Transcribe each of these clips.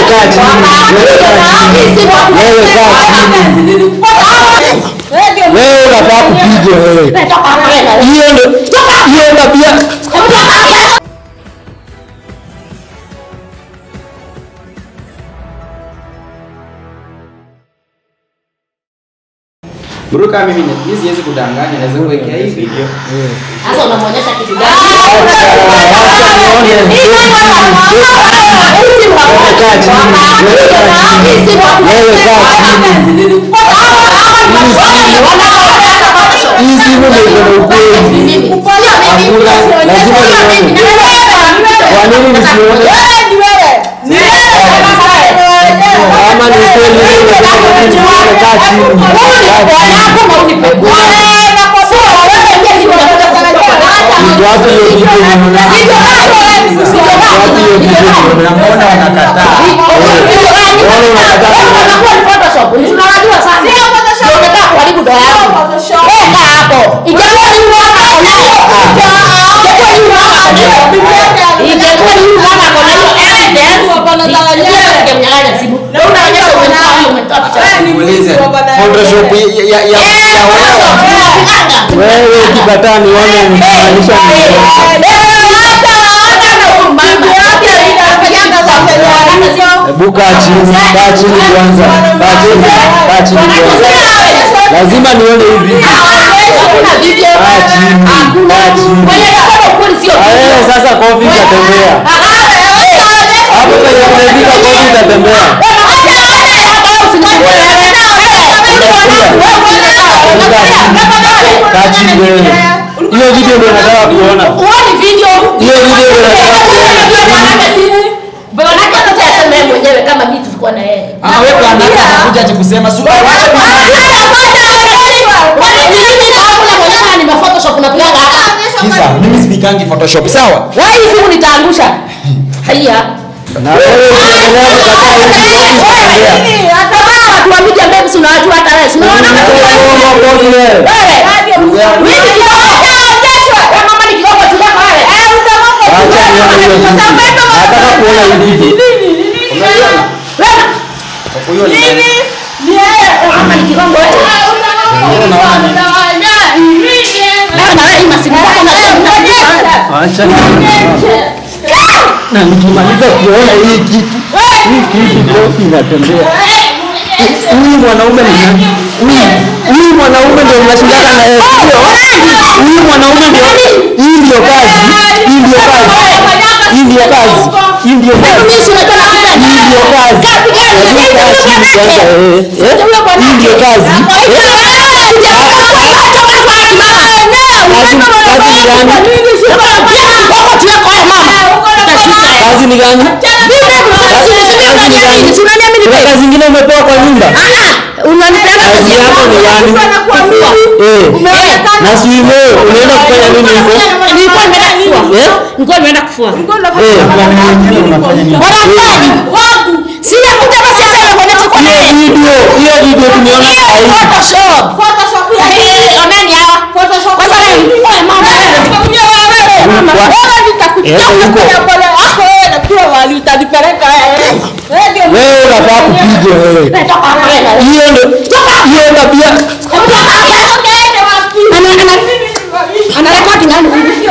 kaa chini. Wewe kaa chini. Wewe kaa chini. Wewe unafaa kupigwa wewe. Hiyo ndio hiyo tabia. Bro, kama mimi mimi siwezi kudanganya, naweza kuwekea hii video. Sasa unamwonyesha kitu gani? Hii simu ndio iko na ukweli. Kwa nini nisione? Kama ni ukweli wewe unataka kaa chini. Watu hiyo video unaona. Watu hiyo video unaona. Mbona wanakataa? Niulize, Photoshop ya ya ya ya wewe. Wewe ukikataa nione unamaanisha nini? Hebu kaa chini, kaa chini kwanza. Kaa chini, kaa chini kwanza. Lazima nione hivi. Kaa chini, kaa chini. Ah, wewe sasa kofi itatembea. Hapo penye umefika kofi itatembea. Kaa chini wewe. Hiyo video ndio nataka kuona. Hiyo video ndio nataka kuona. mwenyewe kama mimi tulikuwa na yeye. Ah, wewe bwana anakuja ati kusema su wacha Kisa, mimi sipikangi Photoshop, sawa? simu nitaangusha haya Na wewe ukiendelea kukataa hivi kofi itatembea. tuamija mbegu si unawajua hata wewe si unaona kama Wewe unaona kofi wewe. wewe ni kidogo wewe mama ni kidogo tu kama wewe Acha nione hiyo video. Nataka kuona hii video. Unaiona? wewe Huyo ni nani? mama ni kidogo wewe Wewe unaona nini? wewe na wewe masimu yako na Acha nione. Na nikimaliza kuona hii kitu, hii kitu kofi inatembea. Huyu mwanaume ni nani? Huyu- Huyu mwanaume ndio mnashindana na yeye, sio? Huyu mwanaume ndio hii ndio kazi. Hii ndio kazi. Hii ndio kazi. Hii ndio kazi. mimi si unajua nakupenda Hii ndio kazi. Hebu kaa chini kwanza wewe. Eh? Hii ndio kazi. Eh? Kazi ni gani? Kuna kazi ingine umepewa kwa nyumba? Kazi yako ni gani? Eh. Na si wewe unaenda kufanya nini huko? Eh? nilikuwa nimeenda kufua Eh. sinakuja basi sasa inaonyesha kwa Hiyo nini video, hiyo video tumeona saa hizi. Photoshop Eh, oneni hawa kwanza wewe wewe mama Wewe unafaa kupigwa wewe. Hiyo ndio hiyo tabia. anarekodi nani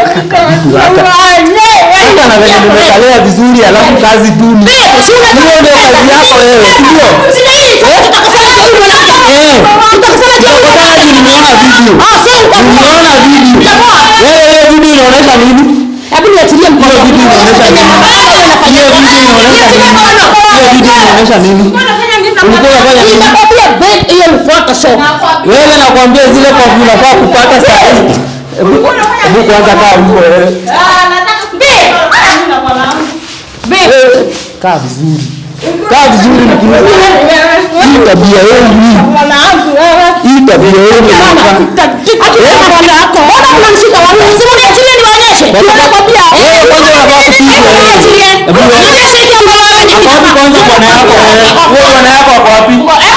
Hata na venye nimekalea vizuri alafu kazi duni. Hiyo ndio kazi yako wewe, si ndio? Eh. Kutokana juu nimeona video. Nimeona video. Wewe hiyo video inaonyesha nini? Hebu niachilie mkono. Hiyo video inaonyesha nini? Hiyo video inaonyesha nini? Hiyo video inaonyesha nini? Ulikuwa unafanya nini? Ninakwambia babe, hiyo ni Photoshop. Wewe nakwambia zile kofi unafaa kupata saa hii. Hebu hebu kwanza kaa huko wewe. Wewe, Kaa vizuri. Kaa vizuri mkuu. Hii tabia yenu hii. Hii tabia yenu inafaa. Wewe kwanza unafaa kupigwa wewe. Hebu wewe. Hapo kwanza bwana yako wewe. Huyo bwana yako ako wapi?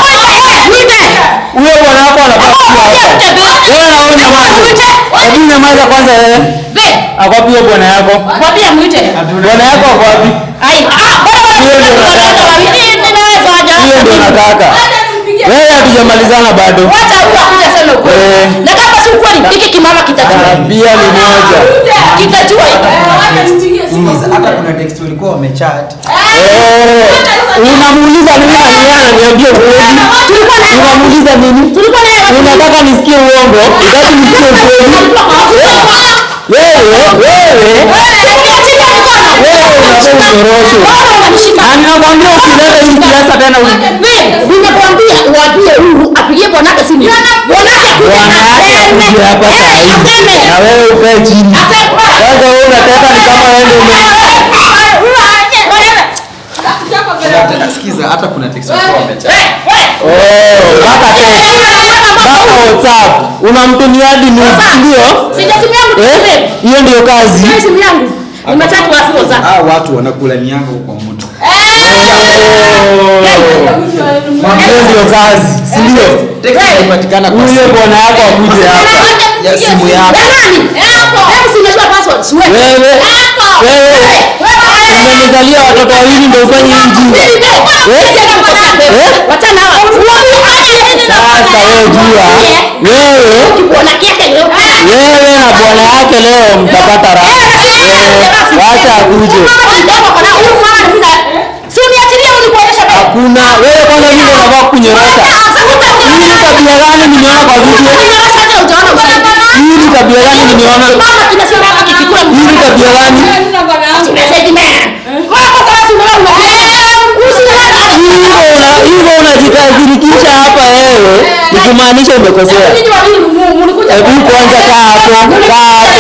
Huyo bwana yako anafaa kuwa hapa. Wewe na wewe nyamaza. Hebu nyamaza kwanza wewe. Ako wapi huyo bwana yako? Bwana yako ako wapi? Ai, ah, bora Hiyo ndio nataka. Hiyo ndio nataka. Wewe hatujamalizana bado. Wacha huyu akuje aseme ukweli. Eh. Na kama si ukweli, hiki kimama kitajua. Tabia ni moja. Kitajua hiki. hata kuna text walikuwa wamechat Eh, unamuuliza nini na yeye ananiambia ukweli? Unamuuliza nini? Tulikuwa naye wapi? Unataka nisikie uongo? Unataka nisikie ukweli? Wewe, wewe, wewe unataka unyorosho. Na ninakwambia usilete hii siasa tena u- Nimekwambia uambie huyu apigie bwanake simu. Bwanake kuja bwana yake aseme. akuje hapa Eh, saa hizi aseme. na wewe ukae chini. Sasa wewe unataka ni kama wewe ndio ume sikiza hata kuna text walikuwa wamechat Oh, mpaka text, mpaka WhatsApp. Unamtumia hadi nudes, ndio? Eh? Hiyo ndio kazi. hao watu wanakula mianga huko mtu Hiyo ndio kazi, si ndio? text inapatikana kwa Huyo bwana yako akuje hapa. Ya simu yako. Wewe, wewe, umenizalia watoto wawili ndio ufanye hii ujinga. Sasa wewe jua, wewe wewe na bwana yake leo mtapata raha. Eh, Wacha akuje. Hakuna wewe kwanza vile unavaa kunyorosha. Hii ni tabia gani nimeona kwa video? Hii ni tabia gani nimeona? Hii ni tabia gani? Hivyo una hivyo unajikasirikisha hapa wewe, ni kumaanisha umekosea. Hebu kwanza kaa hapo, kaa hapo.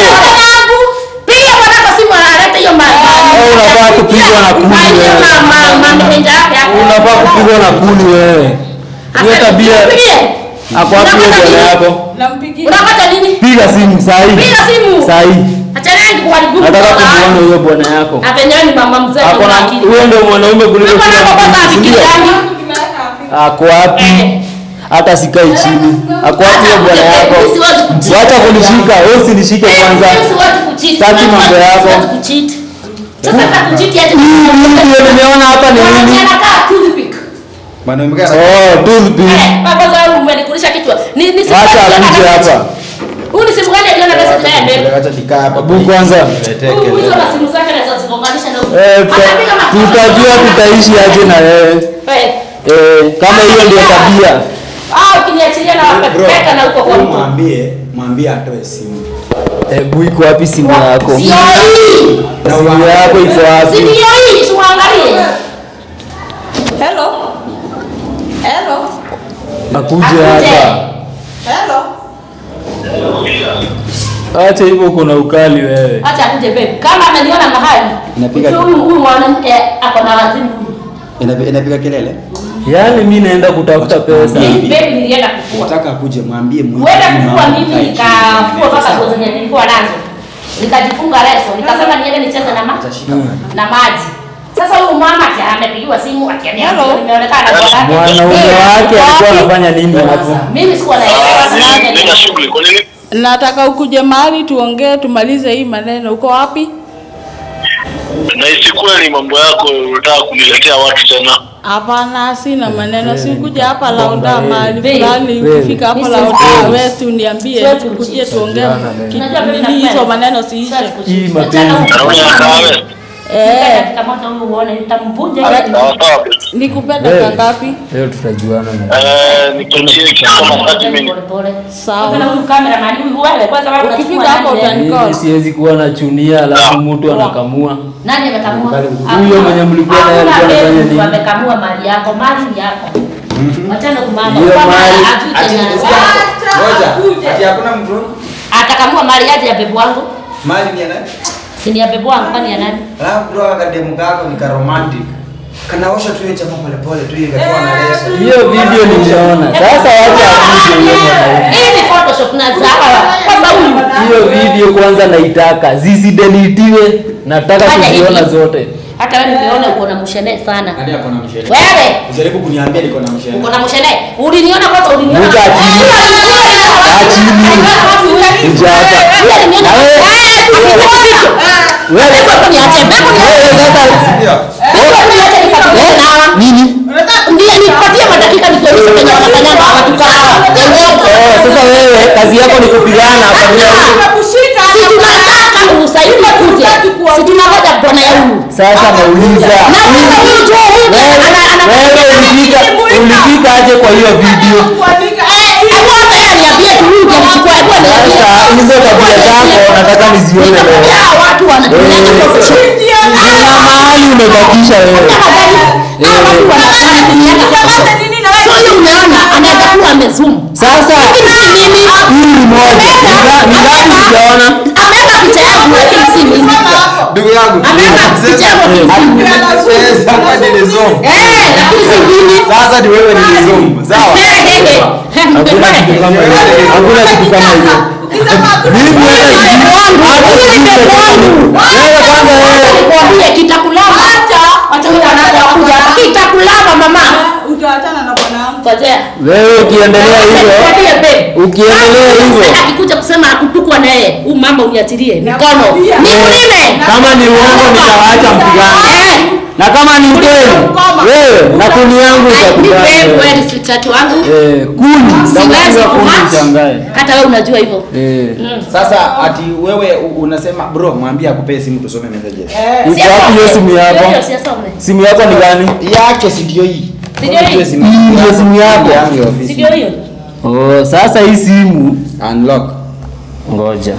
Wewe unafaa kupigwa na kuni wewe. Unafaa kupigwa na kuni wewe. Hiyo tabia ako wapi hiyo bwana yako? Unapata nini? Piga simu saa hii. Piga simu. Saa hii. Achana naye kuharibu Nataka mkono kumuona wangu. huyo bwana yako. Apenyewe ni mama mzee Ako na na akili. huyo ndio mwanaume kuliko Mama kila yako kwanza mtu. afikiri Ndio. gani? Ako wapi? Eh. Hata sikai chini. Ako wapi huyo bwana yako? Mimi siwezi kucheat. Wacha kunishika, wewe usinishike kwanza. Mimi siwezi kucheat. Sitaki Mimi mambo yako. siwezi kucheat. Sasa hata kucheat yaje. Hii ndio nimeona hapa ni nini? Anakaa toothpick. mwanaume gani Oh, toothpick. Eh, baba zangu umenikulisha kichwa. Ni ni simu Wacha gani akuje aliona hapa. message? Huyu ni simu gani aliona message na yeye? acha nikaa hapa Abu kwanza. Niletee Huyu kelele. hizo na simu zake na zigonganisha na huyu. Eh, tuta- Atapiga mafuta. tutajua tutaishi aje na wewe. Eh. Eh, kama hiyo ndio tabia. Ah, ukiniachilia na wapeka na huko kwa Huyu huko. mwambie mwambie atoe simu Hebu iko wapi simu yako? Sio hii. Simu yako iko Si wapi? ndio hii, tuangalie. Hello. Hello. Akuje hapa. Hello. Acha hivyo kuna ukali wewe. Acha akuje babe. Kama ameniona mahali. Inapiga ujue huyu huyu mwanamke ako na wazimu. Inapi- inapiga kelele Yaani mimi naenda kutafuta pesa. Mimi babe nilienda kufua. nataka akuje mwambie mwe- Uenda kufua mama mimi akae nikafua chini. mpaka nguo zenye nilikuwa nazo. Nikajifunga leso, nikasema niende nicheze na maji Atashika maji. na maji. Sasa huyu mama ati amepigiwa simu atiambia Hello. nimeonekana kwa wake. Mwanaume Eh, wake uko alikuwa wapi? anafanya nini hapo? Mimi sikuwa naelewa. Nina shughuli kwa nini? Nataka ukuje mahali tuongee tumalize hii maneno. Uko wapi? Na si kweli mambo yako unataka kuniletea watu tena. Hapana, sina maneno. Si kuja hapa Launda mahali Babe. fulani. Babe. Ukifika hapa Mimi Launda siwezi. West uniambie Siwezi tukuje kuchiti. tuongee. ki- Unajua mimi nini nakupenda. Hizo maneno siishe. Hii mapenzi. Na unataka Eh, Kama uone nitamvunja Sawa ile. sawa. nikupenda Wewe. kangapi? Leo tutajuana na. Eh, nikiachie kitu kama 30 minutes. Pole pole. Sawa. Sasa huyu cameraman huyu wewe kwanza wewe Ukifika unachukua hapo nani, eh? utani- Mimi siwezi kuwa na chunia alafu mtu anakamua. Nani amekamua? Huyo mwenye mlikuwa naye alikuwa Hakuna anafanya mtu nini? amekamua mali yako, mali ni yako. Wachana kumama. Hiyo Kwa maana mali- hajui Ati tena. ngoja. Ati hakuna mtu Atakamua mali yaje ya bebu wangu. mali ni ya nani? Si ni ya bebu wangu kwani ya nani? Alafu bro akademu kako ni ka romantic. Kanaosha tu hiyo chama pole pole tu hiyo kakiwa na leso. Hiyo video nimeona. Sasa wacha akuje huyo mwanaume. Hii ni Photoshop na zawa. Kwanza huyu. Hiyo video kwanza naitaka zisidelitiwe, nataka Fanya kuziona hivi. zote. Hata wewe nimeona uko na mshene sana. Nani ako na mshele? Wewe Ujaribu kuniambia niko na mshele. uko na mshene. Uliniona kwanza uliniona. Muka chini. Kaa chini. Kuja hapa. Na wewe- Wewe Wewe niache. Bebu niache. wewe sasa Ndio. Bebu niache wewe nawa. Nini? Ndiye nipatie madakika nikuonyeshe penye wanafanyanga watu kama hawa. Eh, sasa wewe kazi yako ni kupigana familia huko. Si tunataka ruhusa ili kuja. Si tunangoja bwana ya huyu. Sasa nauliza. Na sasa huyu tu huyu Wewe ana ana wewe ulifika ulifika aje kwa hiyo video? Hebu hata yeye aniambie tu huyu ndiye mchukua. Hebu aniambie. Sasa hizo tabia zako nataka nizione Nitakwambia leo. hawa watu wanatumianga Eh. kwa Kuna mahali umebakisha wewe. So hiyo umeona anaweza kuwa amezoom. Sasa Lakini si mimi. hii ni moja. Ni nga- Ni ngapi sijaona? Ameweka picha yangu lakini si mimi. Ndugu yangu. Ameweka picha yangu lakini si mimi. Sasa hapa ni Zoom. Eh, lakini si mimi. Sasa ni wewe ni Zoom. Sawa? Eh, eh, eh. Hakuna kitu kama hiyo. Hakuna kitu kama hiyo. Mimi hata sijui- hata sijui chochote. Wewe kwanza wewe Nikwambie kitakulama. Wacha huyu anaanza kuja. Kitakulama mama. utaachana na bwana wangu. Ngojea. wewe ukiendelea hivyo Nikwambie babe. ukiendelea hivyo Sasa akikuja kusema akutukwa na yeye, huyu mama uniachilie mikono. Nakwambia. Nikulime. kama ni uongo nitawaacha mpigane Eh. na kama ni ukweli wewe na kuni yangu Nipe itakubali kweli sweetheart wangu. eh kuni Siwezi ndakupiga kuni kumatch. uchangae Hata wewe unajua hivyo. eh Mm. Sasa ati wewe u- unasema bro, mwambie akupee simu tusome messages. uko wapi hiyo simu yako Hiyo siyasome. simu yako ni gani Yake si ndio hii. Si ndio hii? Unajua simu Hii ndio simu yako? yangu ya Si ofisi. ndio hiyo? oh sasa hii simu Unlock. ngoja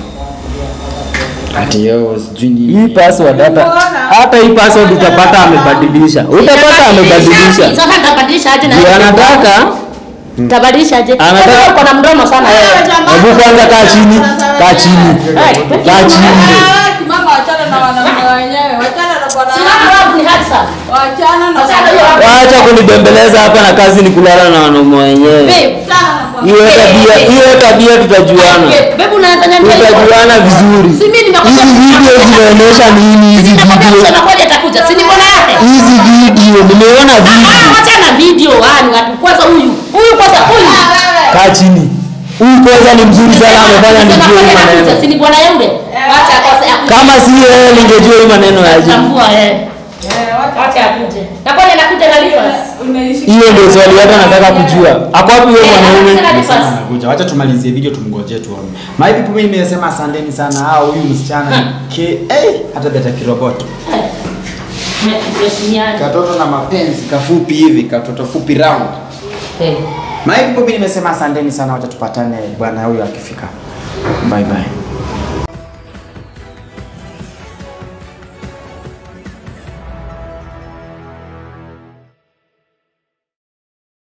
Ati yo sijui nini. hii password hata hata hii password utapata amebadilisha utapata amebadilisha Sasa nitabadilisha aje na ndio anataka Nitabadilisha aje? Anataka- Wewe uko na mdomo sana wewe. hebu kwanza kaa chini kaa chini kaa chini Mama, wachana na wanaume wenyewe, wachana na bwana Sina wangu. love ni hard sana. Wachana na Wachana bwana hiyo wangu. hapo. Wacha kunibembeleza hapa na kazi ni kulala na wanaume wenyewe. Babe, Wachana na bwana Hiyo tabia, hiyo tabia tutajuana. babe, babe unaweza niambia hivyo? Tutajuana vizuri. Si mimi nimekwambia Hizi video zinaonyesha nini hizi Nakwambia video? msichana mmoja atakuja. Si niko na yake? Hizi video nimeona Ah, video. wacha na video. Ah, ni watu kwanza huyu. Huyu kwanza huyu. Kaa chini. Huyu kwanza ni mzuri sana amefanya nijue hii maneno. Si ni bwana yule? Wacha kwanza akuje. Kama si yeye ningejua hii maneno yaje. Tambua eh. Wacha akuje. Na kwani anakuja na Rivers? Umeishika. Hiyo ndio swali hata nataka kujua. Ako wapi huyo Eh, mwanaume? anakuja na Rivers. Anakuja. Wacha tumalizie video tumngojee tuone. My people mimi nimesema asanteni sana. Ah, huyu msichana ke eh hata beta kiroboto. Tuheshimiane. Katoto na mapenzi kafupi hivi, katoto fupi round. Eh. My people mimi nimesema asanteni sana, wacha tupatane bwana huyu akifika. Bye bye.